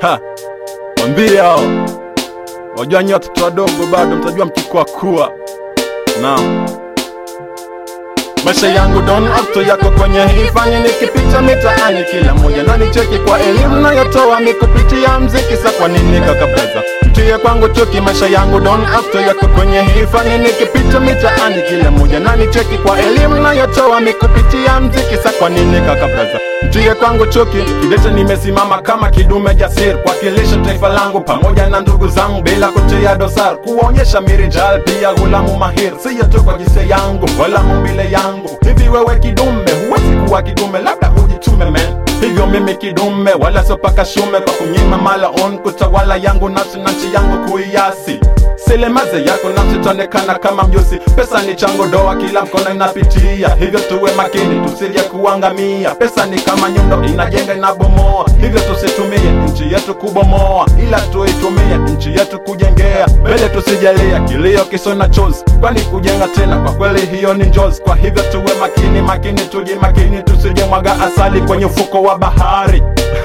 Ha, mwambie hao wajua, nyi watoto wadogo bado mtajua mkikua kuwa. Naam, maisha yangu don afto yako kwenye hii fani, nikipita mitaani kila mmoja na nicheki kwa elimu nayotoa mikupitia mziki. Sa kwa nini kaka brother mtie kwangu chuki? Maisha yangu don afto yako kwenye hii fani, nikipita mitaani kila mmoja na nicheki kwa elimu nayotoa mikupitia mziki. Sa kwa nini kaka brother mtie kwangu chuki? Kidete nimesimama kama kidume jasiri kuwakilisha taifa langu pamoja na ndugu zangu bila kutia dosar, kuonyesha mirijal pia gulamu mahir, siyo tu kwa jinsia yangu wala mumbile yangu. Hivi wewe kidume huwezi kuwa kidume, labda ujitume man hivyo mimi kidume wala sio paka shume kwa kunyima mala on kutawala yangu nafsi na nchi yangu kuiasi selemaze yako nafsi taonekana kama mjusi pesa ni chango doa kila mkono inapitia hivyo tuwe makini tusije kuangamia pesa ni kama nyundo inajenga inabomoa hivyo tusitumie nchi yetu kubomoa ila tuitumie nchi yetu kujengea mbele tusijalia kilio kisona chozi kwani kujenga tena kwa kweli hiyo ni njozi kwa hivyo tuwe makini makini tuji makini tusije mwaga asali kwenye ufuko wa bahari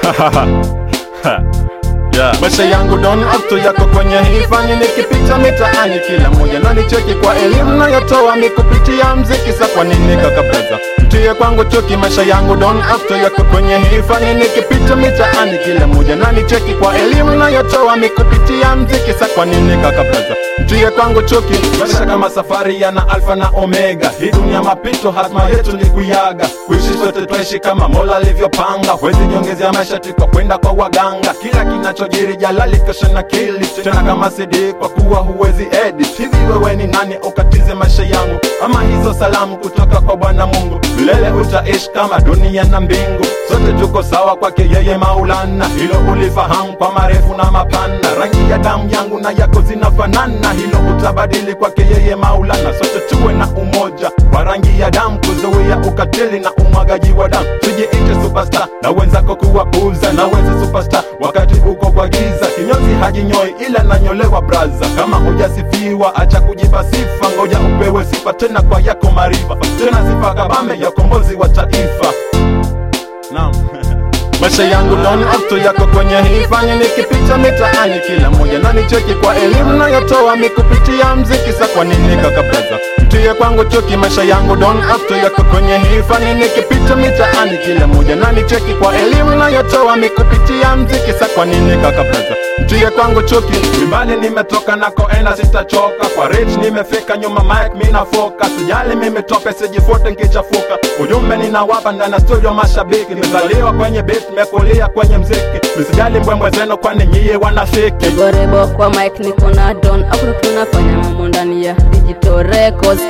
Yeah. Maisha yangu don afto yako kwenye hii fani, nikipita mitaani kila mmoja na nicheki kwa elimu nayotoa mikupitia mziki. Sa kwa nini kaka brother mtie kwangu chuki? Maisha yangu don afto yako kwenye hii fani, nikipita mitaani kila mmoja na nicheki kwa elimu nayotoa mikupitia mziki. Sa kwa nini kaka brother mtie kwangu chuki? Maisha kama safari yana alfa na omega, hii dunia mapito, hatma yetu ni kuyaga. Kuishi sote twaishi kama Mola alivyopanga, huwezi jiongezea maisha tiko kwenda kwa waganga. Kila kinachojiri jalali kesho na kili tena kama CD kwa kuwa huwezi edit. Hivi wewe ni nani ukatize maisha yangu? Ama hizo salamu kutoka kwa Bwana Mungu, milele utaishi kama dunia na mbingu. Sote tuko sawa kwake yeye Maulana, hilo ulifahamu kwa marefu na mapana. Rangi ya damu yangu na yako zinafanana, hilo utabadili kwake yeye Maulana. Sote tuwe na umoja wa rangi ya damu, kuzuia ukatili na umwagaji wa damu. Tujiite superstar na wenzako kuwapuza, na wenza superstar wakati uko kwa giza. Kinyozi hajinyoi ila nanyolewa braza. Kama hujasifiwa acha kujipa sifa, ngoja upewe sifa tena kwa yako marifa, tena sifa kabambe ya ukombozi wa taifa. Naam. Maisha yangu non afto yako kwenye hii fani, nikipita mitaani kila mmoja na nicheki kwa elimu nayotoa mikupitia mziki. Sa kwa nini kaka brother mtie kwangu chuki? Maisha yangu don afto yako kwenye hii fani, nikipita mitaani kila mmoja na nicheki kwa elimu nayotoa mikupitia mziki. Sa kwa nini kaka brother mtie kwangu chuki? Mimbali nimetoka nakoenda sitachoka, kwa rich nimefika, nyuma mic mina foka, sijali mimi tope sijifute nkichafuka, ujumbe ninawapa ndani ya studio mashabiki, nimezaliwa kwenye beat nimekulia kwenye mziki, msijali mbwembwe zenu kwani nyie wanafiki. Gorebo kwa mic niko na don afro tunafanya mambo ndani ya digital records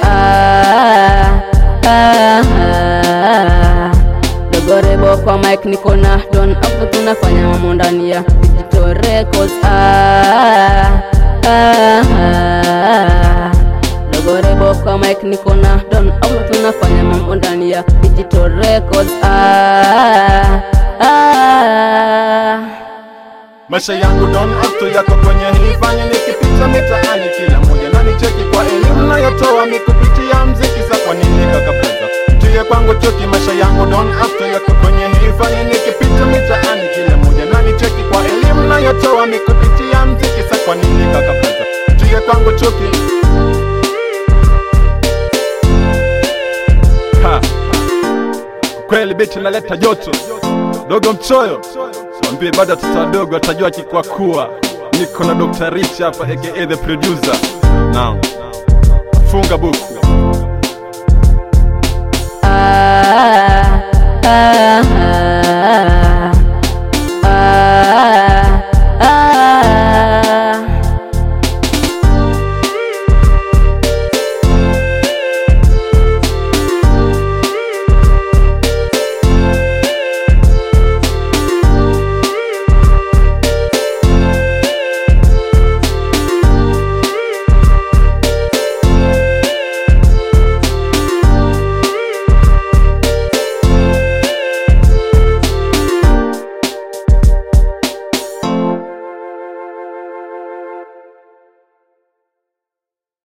ah, ah, ah. Dogorebo kwa mic niko na don afro tunafanya mambo ndani ya digital records ah, ah, ah. Dogorebo kwa mic niko na don afro tunafanya mambo ndani ya digital records ah, ah. Maisha yangu don afto yako kwenye hii fani, nikipita mitaani kila mmoja na nicheki kwa elimu nayotoa mikupitia mziki. Sa kwa nini kaka brother mtie kwangu chuki? Maisha yangu don afto yako kwenye hii fani, nikipita mitaani kila mmoja na nicheki kwa elimu nayotoa mikupitia mziki. Sa kwa nini kaka brother mtie kwangu chuki? Ha. Kweli biti naleta joto dogo mchoyo Mwambie bado watoto wadogo watajua kikwakua. Niko na Dr. Rich hapa aka the producer. Naam. Funga buku. ah, ah, ah.